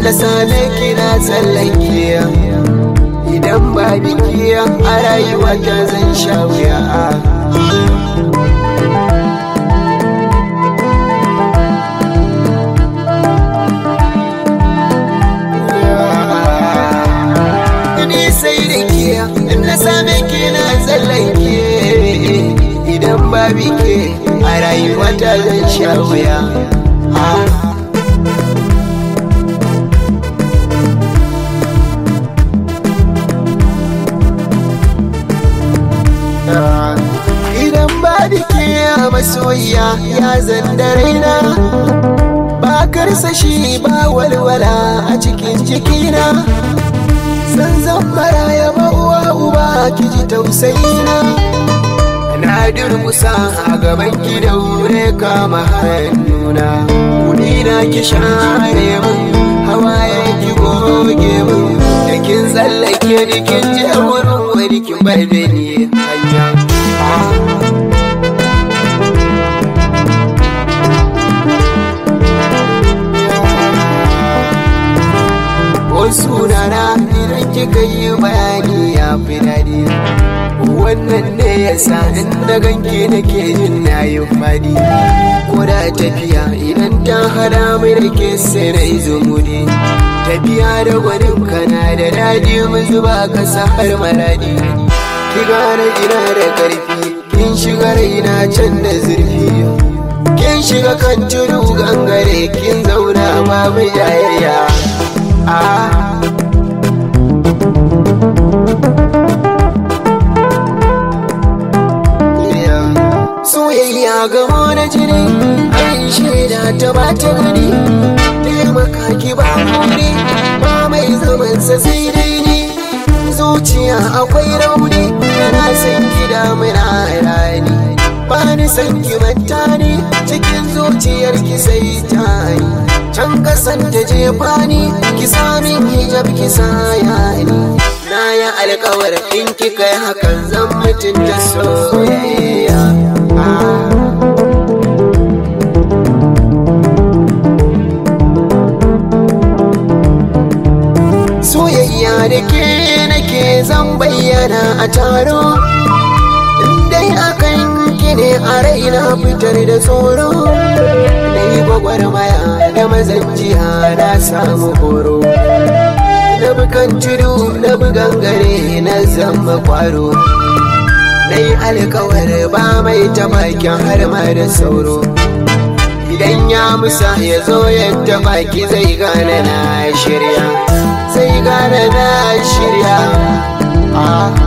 na same ki na tsallake idan ba biki a rayuwa ta zan sha wuya ni sai da ke na same ki na tsallake idan ba biki a rayuwa ta zan sha wuya idan ba biki a masoyiya ya zanda raina ba karsashi ba walwala a cikin jikina san zan mara ya uwa uba ki ji tausayina na durmusa a gaban ki da wure kama hannuna kudi na ki share min hawaye ki goge min da kin tsallake da kin je wurin wani kin bar da ni hanya sunana idan kika yi bayani ya fi daɗi wannan ne ya sa inda ganke nake jin na yi faɗi ko da tafiya idan ta hada mai da ke sai na yi zumudi tafiya da gwanin kana da daɗi mu zuba kasa har maradi ki gane ina da ƙarfi kin shiga raina can da zurfi kin shiga kan tudu gangare kin zauna babu jayayya Soyayya gamo na jini, an shaida ta ba ta gani, taimaka ki ba muri, ba mai zamansa sai dai ni. Zuciya akwai rauni, yana son ki damuna rani, ba ni san ki manta ni, cikin zuciyar ki sai ta ni. can kasan ta jefa ni ki sami hijab ki saya ni na yi alkawar in ki kai hakan zan mutum da soyayya soyayya da ke nake zan bayyana a taro dai akan ki ne a raina fitar da tsoro na yi gwagwarmaya da mazanjiya na samu horo na bukan tudu na bugan gare na zama kwaro na yi alkawar ba mai tamakin har ma da sauro idan ya musa ya zo yadda baki zai gane na shirya zai gane na shirya ah